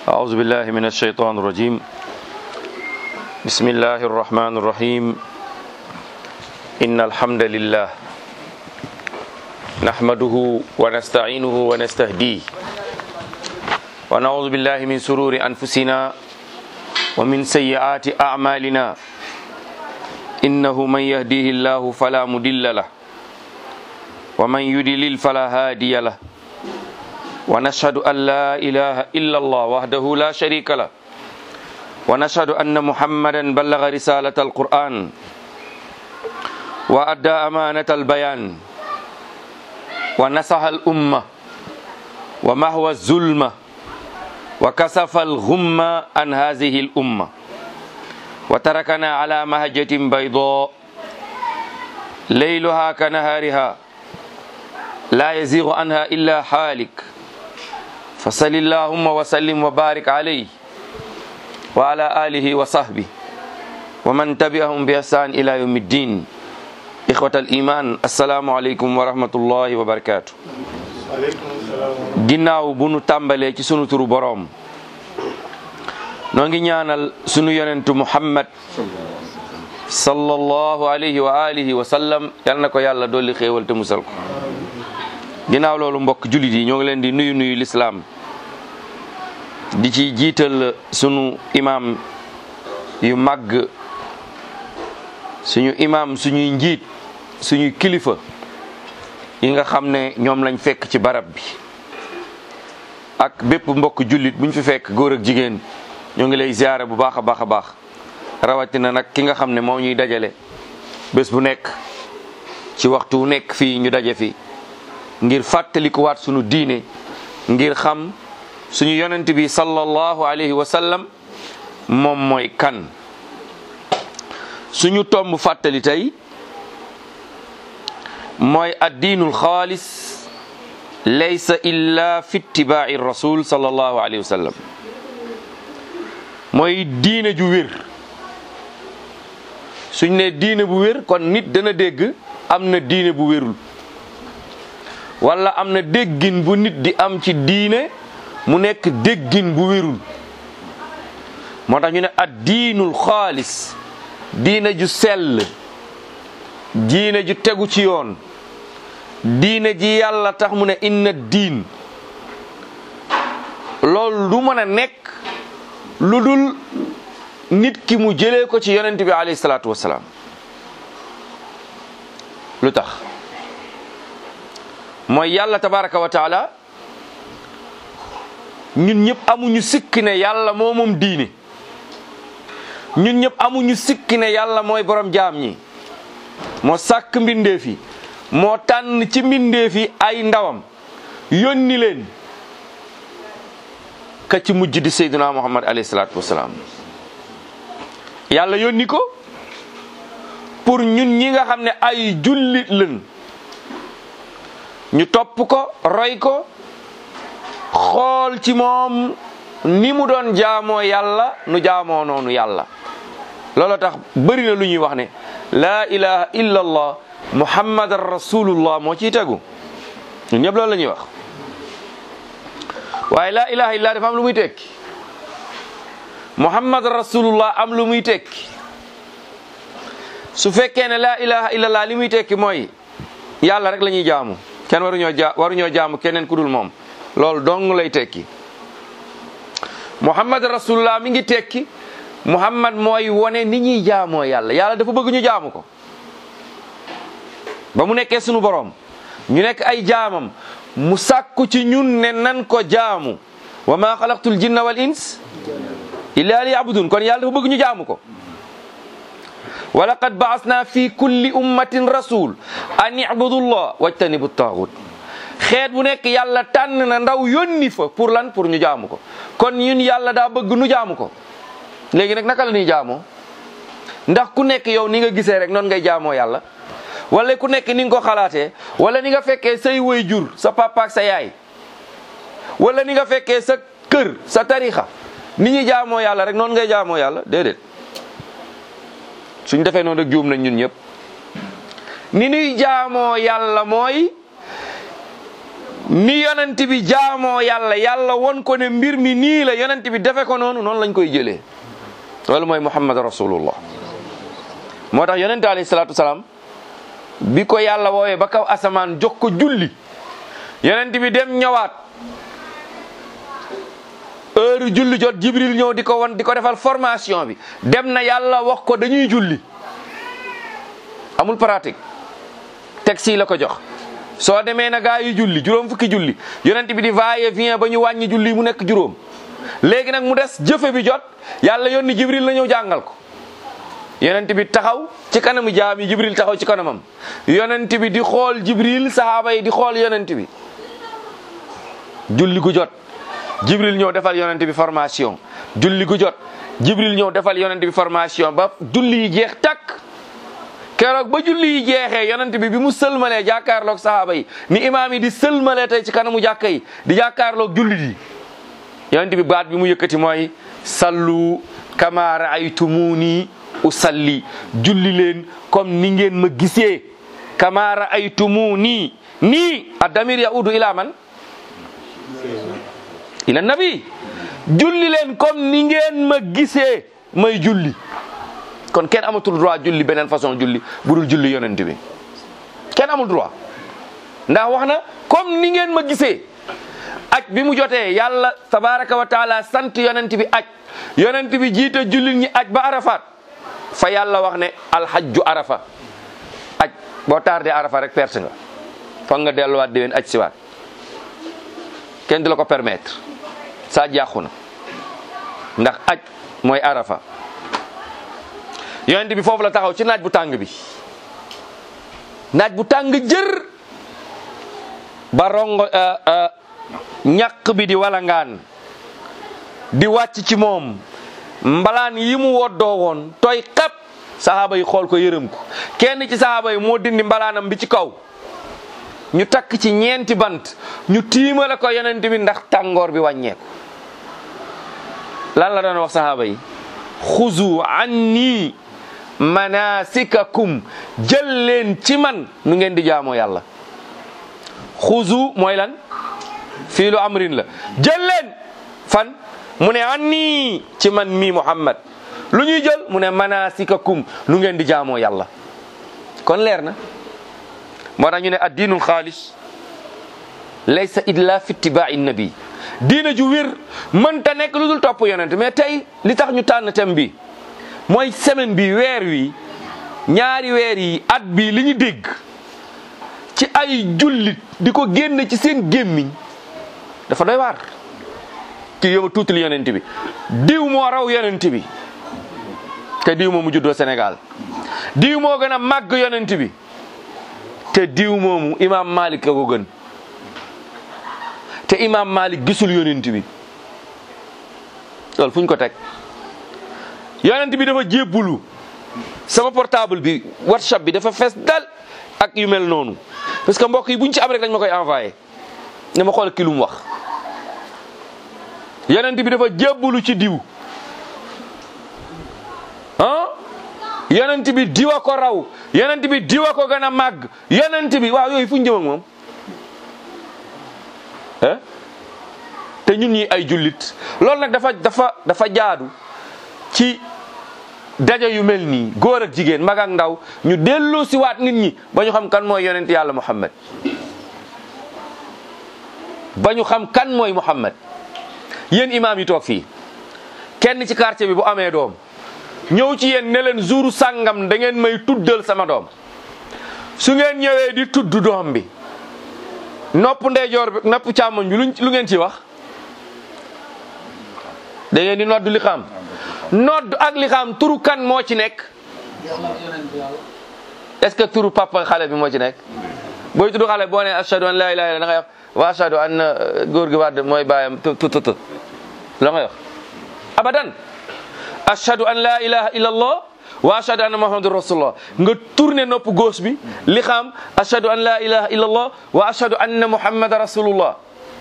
أعوذ بالله من الشيطان الرجيم بسم الله الرحمن الرحيم إن الحمد لله نحمده ونستعينه ونستهديه ونعوذ بالله من سرور أنفسنا ومن سيئات أعمالنا إنه من يهديه الله فلا مضل له ومن يضلل فلا هادي له ونشهد أن لا إله إلا الله وحده لا شريك له ونشهد أن محمدا بلغ رسالة القرآن وأدى أمانة البيان ونصح الأمة ومحو الظلمة وكسف الغمة عن هذه الأمة وتركنا على مهجة بيضاء ليلها كنهارها لا يزيغ عنها إلا حالك فصل اللهم وسلم وبارك عليه وعلى آله وصحبه ومن تبعهم بإحسان إلى يوم الدين إخوة الإيمان السلام عليكم ورحمة الله وبركاته ginnaaw bu nu tàmbalee ci sunu turu boroom noo ngi ñaanal sunu yonentu Muhammad sallallahu alayhi wa alihi wa sallam yal na ko yàlla dolli xéewal te musal ko ginnaaw loolu mbokk jullit yi ñoo ngi leen di nuyu nuyu lislaam di ci jiital sunu imaam yu màgg suñu imaam suñuy njiit suñuy kilifa yi nga xam ne ñoom lañ fekk ci barab bi ak bépp mbokk jullit buñ fi fekk góor ak jigéen ñoo ngi lay ziyaare bu baax a baax a baax rawatina nag ki nga xam ne moo ñuy dajale bés bu nekk ci waxtu wu nekk fii ñu daje fi ngir fàttalikuwaat sunu diine ngir xam suñu yonent bi sallallahu alayhi wa sallam moom mooy kan suñu tomb fàttali tey mooy addiinul xaalis laysa illa fi ittibaai rasul sallallahu alayhi wa sallam mooy diine ju wér suñ ne diine bu wér kon nit dana dégg am na diine bu wérul wala am na déggin bu nit di am ci diine mu nekk déggin bu wérul moo tax ñu ne ad diinul xaalis diine ju sell diine ju tegu ci yoon diine ji yàlla tax mu ne inna diin loolu du mën a nekk lu dul nit ki mu jëlee ko ci yonent bi alayhi salaatu wasalaam lu tax mooy yàlla tabaraka wa taala ñun ñëpp amuñu sikki ne yàlla moo moom diine ñun ñëpp amuñu sikki ne yàlla mooy borom jaam ñi moo sàkk mbindeef yi moo tànn ci mbindeef yi ay ndawam yónni leen ka ci mujj di sayduna muhammad alayhi salaatu wasalaam yàlla yónni ko pour ñun ñi nga xam ne ay jullit lañ ñu topp ko roy ko xool ci moom ni mu doon jaamoo yàlla nu jaamoo noonu yàlla loolu tax bëri na lu ñuy wax ne laa ilaha illa allah muhammadan rasulullah moo ciy tegu ñun ñëpp loolu la ñuy wax waaye laa ilaha illa dafa am lu muy tekki muhammadan rasulullah am lu muy tekki su fekkee ne laa ilaha illallah li muy tekki mooy yàlla rek la ñuy jaamu kenn waruñoo ja waruñoo jaamu keneen ku dul moom loolu dong lay tekki muhammad rasulullah mi ngi tekki muhammad mooy wone ni ñuy jaamoo yàlla yàlla dafa bëgg ñu jaamu ko ba mu nekkee sunu borom ñu nekk ay jaamam mu sàkku ci ñun ne nan ko jaamu wa ma xalaqtul jinna wal ins illa li yabudun kon yàlla dafa bëgg ñu jaamu ko wa laqad baasna fi kulli ummatin rasul an ibudullah wajtanibu taagut xeet bu nekk yàlla tànn na ndaw yónni fa pour lan pour ñu jaamu ko kon ñun yàlla daa bëgg nu jaamu ko léegi nag naka la ñuy jaamoo ndax ku nekk yow ni nga gisee rek noonu ngay jaamoo yàlla wala ku nekk ni nga ko xalaatee wala ni nga fekkee say way jur sa papa ak sa yaay wala ni nga fekkee sa kër sa tarixa ni ñuy jaamoo yàlla rek noonu ngay jaamoo yàlla déedéet suñ defee noonu rek juum nañ ñun ñëpp ni ñuy jaamoo yàlla mooy ni yonent bi jaamoo yàlla yàlla won ko ne mbir mi nii la yonent bi defe ko noonu noonu lañ koy jëlee loolu mooy muhammad rasulullah moo tax yonent alayhi salaatu wasalaam bi ko yàlla woowee ba kaw asamaan jox ko julli yonent bi dem ñëwaat heure julli jot jibril ñëw di ko won di ko defal formation bi dem na yàlla wax ko dañuy julli amul pratique texte yi la ko jox soo demee na gaa yi julli juróom fukki julli yonent bi di vailler vient ba ñu wàññi julli mu nekk juróom léegi nag mu des jëfe bi jot yàlla yónni jibril la ñëw jàngal ko yonent bi taxaw ci kanamu jaam yi jibril taxaw ci kanamam yonent bi di xool jibril sahaaba yi di xool yonent bi julli gu jot jibril ñëw defal yonent bi formation julli gu jot jibril ñëw defal yonent bi formation ba julli yi jeex takk keroog ba julli yi jeexee yonent bi bi mu sëlmalee jàkkaarloog sahaaba yi ni imaam yi di sëlmalee tey ci kanamu jàkka yi di jàkkaarloog jullit yi yonent bi baat bi mu yëkkati mooy sallu kama raaytumuni usalli julli leen comme ni ngeen ma gisee kama raaytumuni nii addamir yaudu ila man ila nabi julli leen comme ni ngeen ma gisee may julli kon kenn amatul droit julli beneen façon julli budul julli yonent bi kenn amul droit ndax wax na comme ni ngeen ma gisee aj bi mu jotee yàlla tabaraka wa taala sant yonent bi aj yonent bi jiite jullit ñi aj ba arafat fa yàlla wax ne alhajju arafa aj boo tardé arafa rek perte nga foog nga delluwaat déwén aj siwaat kenn du la ko permettre saa jàqu na ndax aj mooy arafa yonent bi foofu la taxaw ci naaj bu tàng bi naaj bu tàng jër ba rongo ñàq bi di walangaan di wàcc ci moom mbalaan yi mu woddoo woon tooy xep sahaaba yi xool ko yërëm ko kenn ci sahaaba yi moo dindi mbalaanam bi ci kaw ñu takk ci ñeenti bant ñu tiimale ko yonent bi ndax tàngoor bi wàññeeku lan la doon wax sahaaba yi xuzu anni manasikakum jël leen ci man nu ngeen di jaamoo yàlla xuzu mooy lan fiilu amrin la jël leen fan mu ne anni ci man mii Muhammad lu ñuy jël mu ne manasikakum nu ngeen di jaamoo yàlla kon leer na moo tax ñu ne addiinul xaalis laysa illa fi ittibaai nabi diina ju wér mënta nekk lu dul topp yonent mais tey li tax ñu tànn thème bi mooy semaine bi weer wi ñaari weer yi at bi li ñu dégg ci ay jullit di ko génn ci seen gémmiñ dafa doy waar kii yow tuutil yonent bi diw moo raw yonent bi te diw moomu juddoo Sénégal diw moo gën a màgg yonent bi te diw moomu imaam Malik ka ko gën te imaam Malik gisul yonent bi loolu fu ñu ko teg yonent bi dafa jébbulu sama portable bi whatsapp bi dafa fees dal ak yu mel noonu parce que mbokk yi buñ ci am rek dañ ma koy envoyé ne ma xool ki lu mu wax yonent bi dafa jébbulu ci diw ah yonent bi diwa ko raw yonent bi diwa ko gën a màgg yonent bi waaw yooyu fu ñu jëm ak moom eh te ñun ñi ay jullit loolu nag dafa dafa dafa jaadu ci daje yu mel nii góor ak jigéen mag ak ndaw ñu delloo si waat nit ñi ba ñu xam kan mooy yonent yàlla Muhammad ba ñu xam kan mooy Muhammad yéen imaam yi toog fii kenn ci quartier bi bu amee doom ñëw ci yéen ne leen jour sàngam da ngeen may tuddal sama doom su ngeen ñëwee di tudd doom bi nopp ndeyjoor bi nopp càmmoñ bi luñ lu ngeen ci wax da ngeen di nodd li xam nodd ak li xam turu kan moo ci nekk est-ce que turu papa xale bi moo ci nekk booy tudd xale boo ne ashhadu an la ilaha illa da ngay wax wa ashhadu anna góor gi wadd mooy bàyyam tu tu tu la ngay wax abadan ashhadu an la ilaha illa allah wa ashhadu anna muhammadur rasulullah nga tourné nopp gauche bi li xam ashhadu an la ilaha illa allah wa ashhadu anna muhammadan rasulullah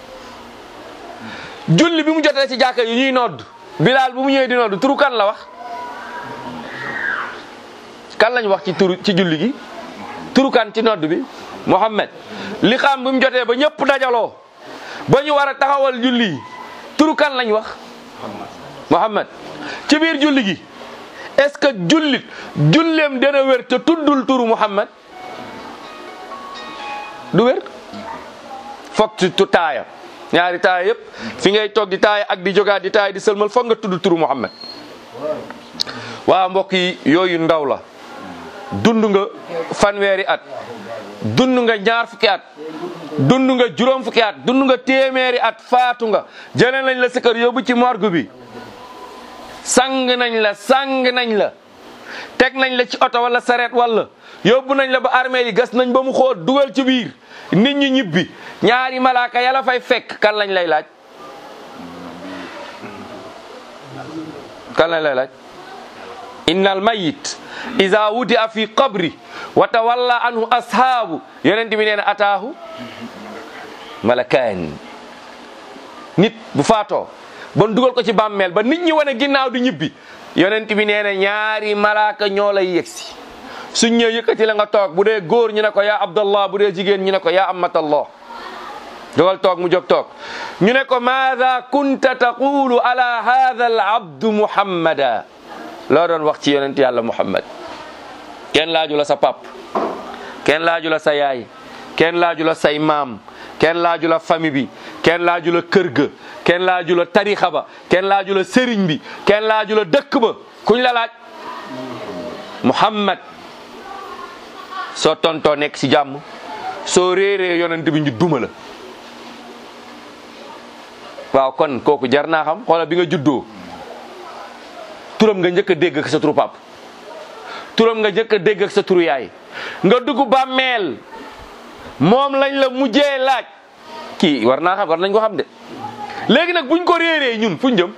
julli bi mu jotee ci jàkka yi ñuy nodd bilaal bu mu ñëwee di nodd turu kan la wax kan lañ wax ci turu ci julli gi turu kan ci nodd bi Muhammad li xam bi mu jotee ba ñëpp dajaloo ba ñu war a taxawal julli turu kan lañ wax Muhammad ci biir julli gi est-ce que jullit julleem dana wér te tuddul turu Muhammad du wér foog ci tu taaya ñaari taaya yëpp fi ngay toog di taaya ak di jógaat di taaya di sëlmal foog nga tudd turu Muhammad waaw mbokk yi yooyu ndaw la dund nga fanweeri at dund nga ñaar fukki at dund nga juróom fukki at dund nga téeméeri at faatu nga jëlee nañ la sa kër yóbbu ci morgue bi sang nañ la sang nañ la teg nañ la ci oto wala sareet wala yóbbu nañ la ba armée yi gas nañ ba mu xóot dugal ci biir nit ñi ñibbi ñaari malaaka yàlla fay fekk kan lañ lay laaj kan lañ lay laaj innal mayit iza wudia fi qabri wa tawalla anhu ashaabu yonent bi nee na ataahu malakaan nit bu faatoo bon dugal ko ci bàmmeel ba nit ñi wane ginnaaw di ñibbi yonent bi nee na ñaari malaaka ñoo lay yegsi suñ ñëw yëkkati la nga toog bu dee góor ñu ne ko yaa abdallah bu dee jigéen ñu ne ko yaa amatallah jógal toog mu jóg toog ñu ne ko maada kunta taqulu ala hadha al abdu muhammada loo doon wax ci yonent yàlla muhammad kenn laaju la sa pap kenn laaju la sa yaay kenn laaju la say maam kenn laaju la famille bi kenn laaju la kër ga kenn laaju la tarixa ba kenn laaju la sëriñ bi kenn laaju la dëkk ba kuñ la laaj muhammad soo tontoo nekk ci jàmm soo réeree yonent bi ñu duma la waaw kon kooku jar naa xam xoola bi nga juddoo turam nga njëkk a dégg ak sa turu pap turam nga njëkk a dégg ak sa turu yaay nga dugg bàmmeel moom lañ la mujjee laaj kii war naa xam war nañ ko xam de léegi nag buñ ko réeree ñun fuñ jëm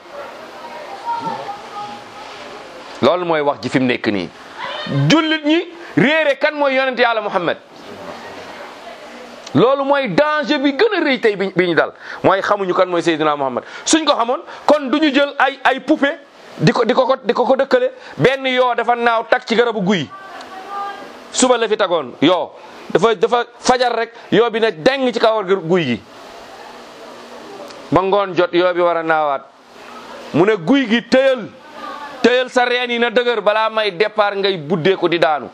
loolu mooy wax ji fi mu nekk nii jullit ñi réere kan mooy yonent yàlla Muhammad loolu mooy danger bi gën a rëy tey bi bi ñu dal mooy xamuñu kan mooy Seydina Muhammad suñ ko xamoon kon du ñu jël ay ay poupée di ko di ko ko di ko ko dëkkale benn yoo dafa naaw tag ci garabu guy suba la fi tagoon yoo dafa dafa fajar rek yoo bi ne deng ci kawar guy gi ba ngoon jot yoo bi war a naawaat mu ne guy gi tëyal tëyal sa reen yi na dëgër balaa may départ ngay buddeeku di daanu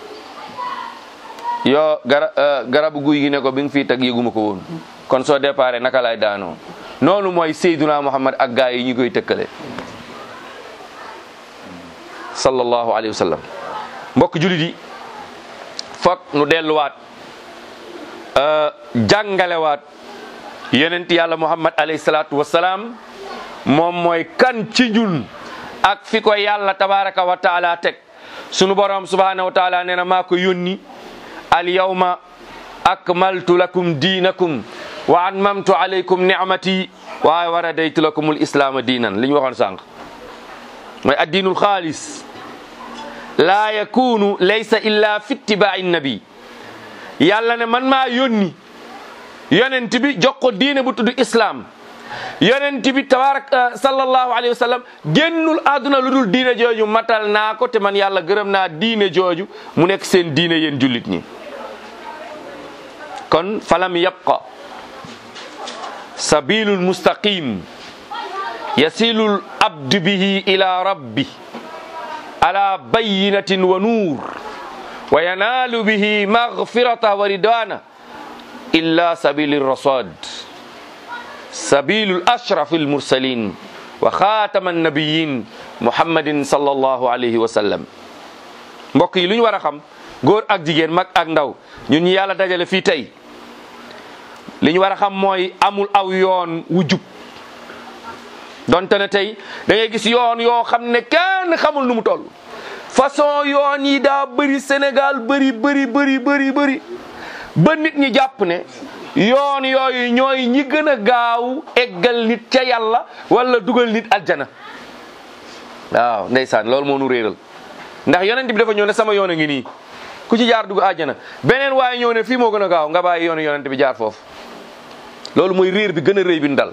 yoo gara garabu guy gi ne ko bi nga fii tag yëguma ko woon kon soo départ naka lay daanoo noonu mooy Seydina Muhammad ak gaa yi ñu koy tëkkale sallallahu alayhi wa sallam mbokk julit yi foog nu delluwaat jàngalewaat yonent yàlla muhammad alayhi salaatu wasalaam moom mooy kan ci ñun ak fi ko yàlla tabaraka wa taala teg sunu borom subhanahu wa taala nee na maa ko yónni al yawma akmaltu lakum diinakum wa atmamtu alaykum nicmati wa waradaytu lakum al islaama diinan li ñu waxoon sànq mooy addiinul xaalis laa yakunu laysa illa fi ittibaai nabi yàlla ne man maa yónni yonent bi jox ko diine bu tudd islam yonent bi tabarak sallallahu alayhi wa sallam génnul àdduna lu dul diine jooju matal naa ko te man yàlla gërëm naa diine jooju mu nekk seen diine yéen jullit ñi kon falam yabqa sabilul mustaqim yasilul abdu bihi ila rabbi ala bayinatin wa nuur wa yanaalu bihi magfirata wa ridwana illa sabili rasad sabilu ashraf almursalin wa xaatama annabiyin muhammadin sallallahu alayhi wa sallam mbokk yi lu ñu war a xam góor ak jigéen mag ak ndaw ñun ñi yàlla dajale fii tey li ñu war a xam mooy amul aw yoon wu jub donte ne tey da ngay gis yoon yoo xam ne kenn xamul nu mu toll façon yoon yi daa bëri Sénégal bëri bëri bëri bëri bëri ba nit ñi jàpp ne yoon yooyu ñooy ñi gën a gaaw eggal nit ca yàlla wala dugal nit aljana waaw ndeysaan loolu moo nu réeral ndax yonent bi dafa ñëw ne sama yoon a ngi nii ku ci jaar dugg aljana beneen waaye ñëw ne fii moo gën a gaaw nga bàyyi yoonu yonent bi jaar foofu loolu mooy réer bi gën a rëy bi ñu dal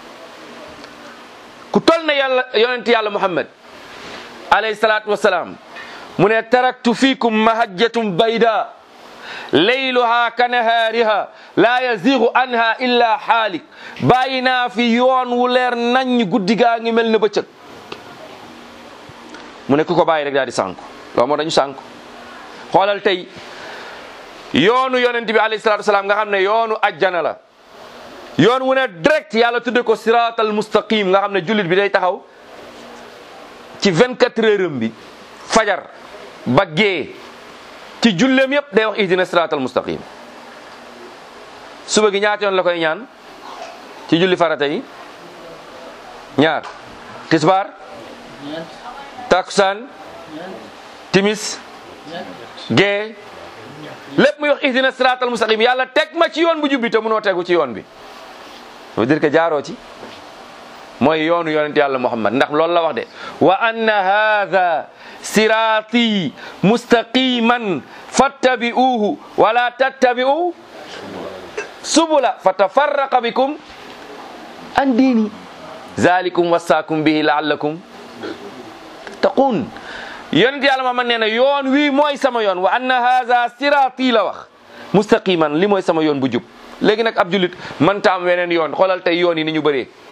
ku tol na yàlla yonent yàlla muhammad alayhi salaatu wasalaam mu ne taraktu fiikum mahajjatum bayda layluha ka nahaariha laa yazigu anha illa xaalik bàyyi naa fi yoon wu leer nañ guddi gaa ngi mel ne bëccëg mu ne ku ko bàyyi rek daal di sànku loolu moo dañu sànku xoolal tey yoonu yonent bi alayhi salatu wasalaam nga xam ne yoonu ajjana la yoon wu ne direct yàlla tudde ko siratal mustaqim nga xam ne jullit bi day taxaw ci 24 heures bi fajar ba gee ci julleem yépp day wax ihdina siratal mustaqim suba gi ñaata yoon la koy ñaan ci julli farata yi ñaar tisbaar takusaan timis gee lépp muy wax ihdina siratal mustaqim yàlla teg ma ci yoon bu jubbi te mënoo tegu ci yoon bi ça veut dire que jaaroo ci mooy yoonu yonent yàlla muhammad ndax loolu la wax de wa anna hadha sirati mustaqiman fattabi'uhu wala tattabi'u subula fatafarraqa bikum an diini zalikum wasaakum bihi laallakum tattaqun yonent yàlla muhammad nee na yoon wii mooy sama yoon wa anna hadha sirati la wax mustaqiman li mooy sama yoon bu jub léegi nag ab julit mënta am weneen yoon xoolal tey yoon yi ni ñu bëree